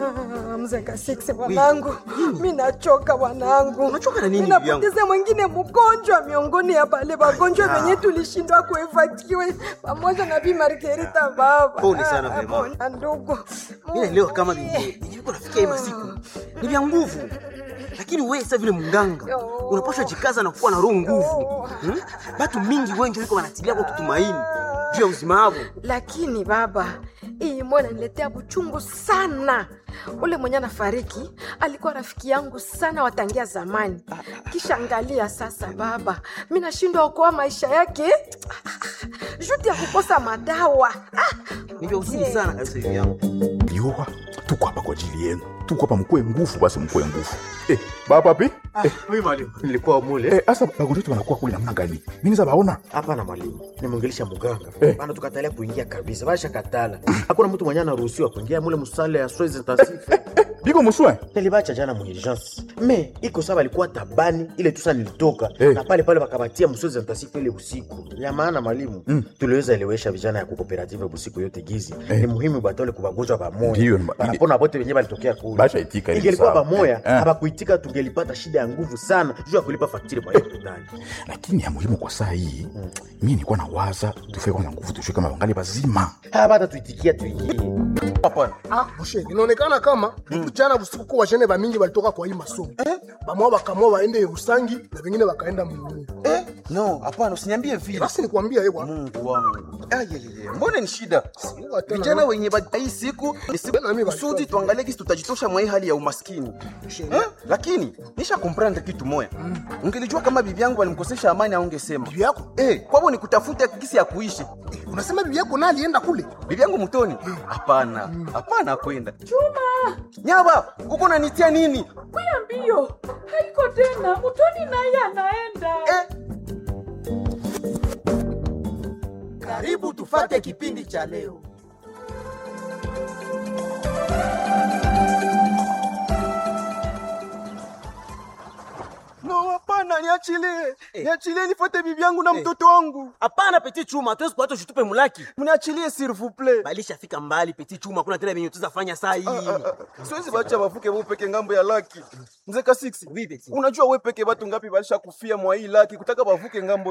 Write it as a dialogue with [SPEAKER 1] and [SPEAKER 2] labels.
[SPEAKER 1] Ah, mzenga six wanangu, mi nachoka wanangu.
[SPEAKER 2] Unachoka na nini,
[SPEAKER 1] Mi
[SPEAKER 2] bibi yangu?
[SPEAKER 1] napoteza mwingine mgonjwa miongoni ya bale wagonjwa wenye tulishindwa kuevatiwe pamoja na Bi Margarita baba.
[SPEAKER 2] Pole sana,
[SPEAKER 1] Ah,
[SPEAKER 2] mama.
[SPEAKER 1] pole, ndugu.
[SPEAKER 2] mi naelewa kama vyenye viko nafikia hii masiku ni vya nguvu lakini we sa vile munganga unapaswa jikaza na kuwa na roho nguvu hmm? batu mingi wengi wiko wanatilia kwa kutumaini juu ya uzima wavo
[SPEAKER 1] lakini baba hii moyo inaniletea buchungu sana ule mwenye anafariki alikuwa rafiki yangu sana watangia zamani kisha angalia sasa baba mi nashindwa okoa maisha yake juti ya kukosa madawa Ah,
[SPEAKER 2] ni vya uzuri sana kabisa hivi yangu
[SPEAKER 3] Yoa, tuko hapa kwa ajili yenu, tuko hapa mkue nguvu, basi mkue nguvu. Eh, baba pi? Eh,
[SPEAKER 4] Mimi mwalimu, nilikuwa mule
[SPEAKER 3] eh, asa bagonjwa wetu wanakuwa kule namna gani? Mimi za baona.
[SPEAKER 4] hapana mwalimu, nimwongelesha muganga
[SPEAKER 3] Eh.
[SPEAKER 4] bana, tukatalia kuingia kabisa, basha katala. Hakuna mtu mwenye anaruhusiwa kuingia mule musale ya soins intensifs.
[SPEAKER 3] Biko muswe.
[SPEAKER 4] Nilibacha jana mu urgence me iko sawa, alikuwa tabani ile tusa nilitoka
[SPEAKER 3] Eh.
[SPEAKER 4] na pale pale wakabatia mu soins intensifs ile usiku ya maana mwalimu
[SPEAKER 3] Mm.
[SPEAKER 4] tuliweza elewesha vijana ya kukooperative busiku yote gizi
[SPEAKER 3] Eh.
[SPEAKER 4] ni muhimu batole kubagonjwa
[SPEAKER 3] Ndiyo,
[SPEAKER 4] pamoja
[SPEAKER 3] ni-
[SPEAKER 4] banapona bote wenyewe balitokea kule
[SPEAKER 3] Basha itika ile
[SPEAKER 4] ingelikuwa
[SPEAKER 3] sawa.
[SPEAKER 4] pamoja
[SPEAKER 3] Eh.
[SPEAKER 4] habakuitika tungelipata shida ya nguvu sana juu ya kulipa faktiri kwa hiyo hospitali
[SPEAKER 3] Lakini ya muhimu kwa saa hii, mimi nilikuwa na waza tufike kwanza nguvu tushike kama wangali bazima.
[SPEAKER 4] hapata tuitikia tuingie
[SPEAKER 5] Ah, moshe inaonekana kama jana usiku kwa washene bamingi balitoka kwa hii masomo bamwa bakamwa waende Rusangi na vengine wakaenda Mungu.
[SPEAKER 2] eh? no hapana usiniambie vile
[SPEAKER 5] Basi nikwambia yeye bwana,
[SPEAKER 2] mungu wangu ayeyeye mbona ni shida
[SPEAKER 5] Sijua tena
[SPEAKER 2] vijana
[SPEAKER 5] na-
[SPEAKER 2] wenye ba- hii siku ni siku
[SPEAKER 5] Tena mimi
[SPEAKER 2] kusudi
[SPEAKER 5] walikuwa-
[SPEAKER 2] tuangalie kisi tutajitosha mwa hii hali ya umaskini eh? lakini nisha komprendre kitu moya ungelijua kama bibi yangu walimkosesha amani aungesema
[SPEAKER 5] bibi yako
[SPEAKER 2] eh, kwabo ni kutafuta kisi ya kuishi
[SPEAKER 5] Eh, unasema bibi yako na alienda kule
[SPEAKER 2] bibi yangu mtoni hapana hapana kwenda chuma nyaba uko nanitia nini
[SPEAKER 6] Kuya mbio, haiko tena. Mutoni naye anaenda.
[SPEAKER 2] eh?
[SPEAKER 7] Karibu tufate kipindi cha leo.
[SPEAKER 2] no hapana niachilie niachilie nifuate bibi yangu na mtoto wangu
[SPEAKER 8] hapana peti chuma hatuwezi kuacha ushitupe mulaki
[SPEAKER 2] mniachilie s'il vous plaît
[SPEAKER 8] balishafika mbali peti chuma kuna tena venye tuzafanya saa hii
[SPEAKER 2] siwezi bacha bavuke bo peke ngambo ya laki mzee kasiksi
[SPEAKER 8] Oui, Peti.
[SPEAKER 2] unajua we peke batu ngapi balisha kufia mwa hii laki kutaka bavuke ngambo